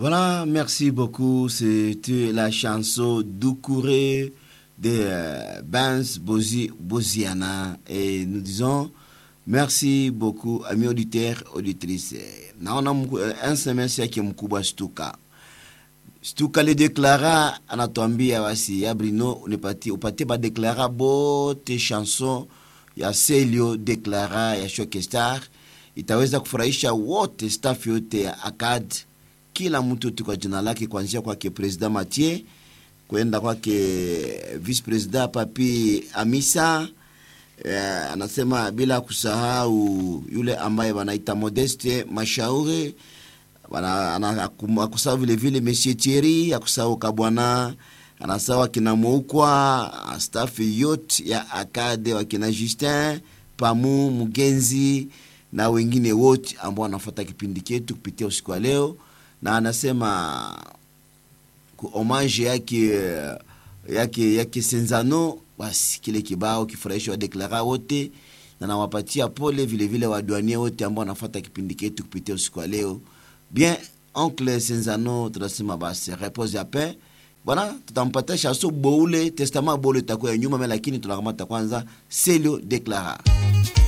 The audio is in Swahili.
Voilà, merci beaucoup. C'était la chanson Doucouré de euh, Benz Bozi, Boziana. Et nous disons merci beaucoup, amis auditeurs, auditrices. Naona un semestre yake mkubwa Stuka. Stuka lideklara anatuambia basi ya Brino unipatie upatie badeklara bote chanson ya Selio deklara ya Shokestar itaweza kufurahisha wote staff yote ya ACAD kila mtu tu kwa jina lake, kuanzia kwake president Mathieu kwenda kwake vice president Papi Amisa. Eh, anasema bila kusahau yule ambaye wanaita Modeste Mashauri, akusahau vile vile Monsieur Thierry, akusahau Kabwana, anasahau akina Moukwa, staff yote ya Akade, wakina Justin Pamu Mugenzi na wengine wote ambao wanafuata kipindi chetu kupitia usiku wa leo na anasema ku homage yake yake yake Senzano, basi kile kibao kifurahisha wadeklara wote, na nawapatia pole vile vile wadwanie wote ambao wanafuata kipindi chetu kupitia usiku wa leo. Bien, oncle Senzano, tunasema basi repose ya paix bwana, tutampatia chanson boule testament boule itakuwa ya nyuma, lakini tunakamata kwanza Selio Declara.